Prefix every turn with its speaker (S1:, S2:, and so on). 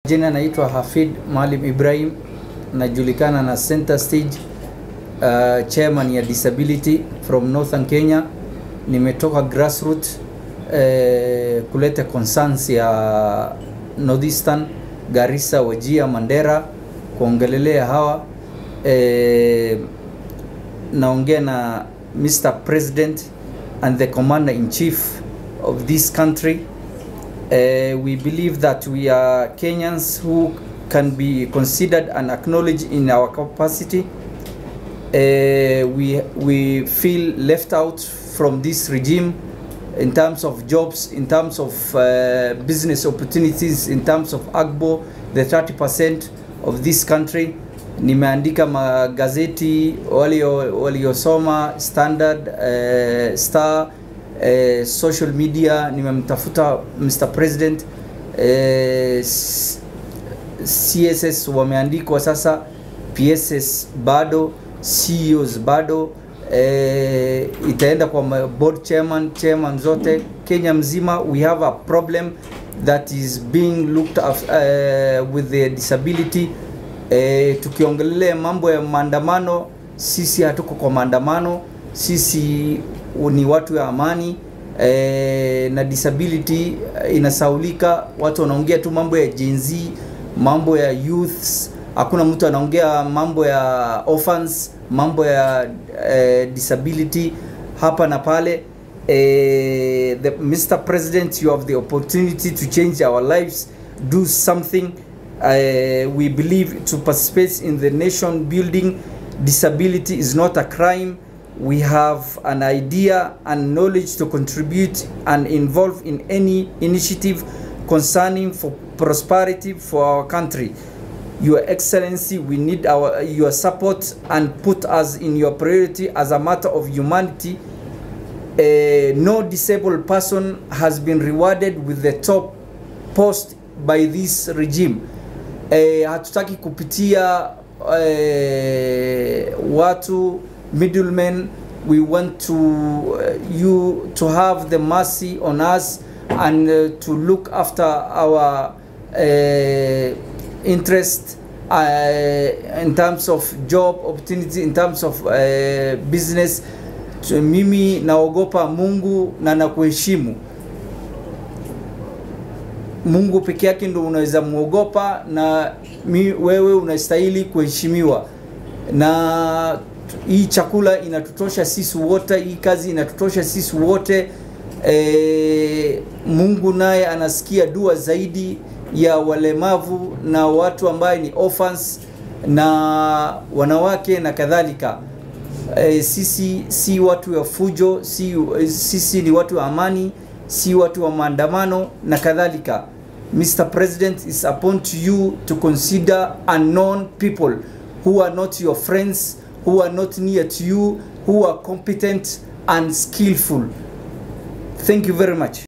S1: Jina naitwa Hafid Maalim Ibrahim, najulikana na Center Stage uh, chairman ya disability from Northern Kenya. Nimetoka grassroots eh, kuleta concerns ya Northeastern, Garissa, Wajia, Mandera kuongelelea hawa eh, naongea na Mr. President and the Commander in Chief of this country. Uh, we believe that we are Kenyans who can be considered and acknowledged in our capacity. Uh, we, we feel left out from this regime in terms of jobs, in terms of uh, business opportunities, in terms of AGBO, the 30% of this country. Nimeandika magazeti walio waliosoma Standard, uh, Star, uh, social media. Nimemtafuta Mr. President uh, CSS wameandikwa sasa, PSS bado, CEOs bado eh, itaenda kwa ma- board chairman, chairman zote Kenya mzima. We have a problem that is being looked after uh, with the disability eh, tukiongelelea mambo ya maandamano, sisi hatuko kwa maandamano, sisi ni watu ya amani eh, na disability eh, inasaulika. Watu wanaongea tu mambo ya Gen Z, mambo ya youths, hakuna mtu anaongea mambo ya orphans, mambo ya eh, disability hapa na pale. Eh, the, Mr. President, you have the opportunity to change our lives, do something. Uh, we believe to participate in the nation building. Disability is not a crime. We have an idea and knowledge to contribute and involve in any initiative concerning for prosperity for our country. Your Excellency, we need our your support and put us in your priority as a matter of humanity. Uh, no disabled person has been rewarded with the top post by this regime. Eh, hatutaki kupitia eh, watu middlemen. We want to uh, you to have the mercy on us and uh, to look after our uh, interest uh, in terms of job opportunity, in terms of uh, business. Tu- Mimi naogopa Mungu na nakuheshimu. Mungu peke yake ndo unaweza muogopa na mi, wewe unastahili kuheshimiwa. Na hii chakula inatutosha sisi wote, hii kazi inatutosha sisi wote. E, Mungu naye anasikia dua zaidi ya walemavu na watu ambaye ni orphans na wanawake na kadhalika. E, sisi si watu wa fujo, si, sisi ni watu wa amani, si watu wa maandamano na kadhalika. Mr. President, it's upon to you to consider unknown people who are not your friends, who are not near to you, who are competent and skillful. Thank you very much.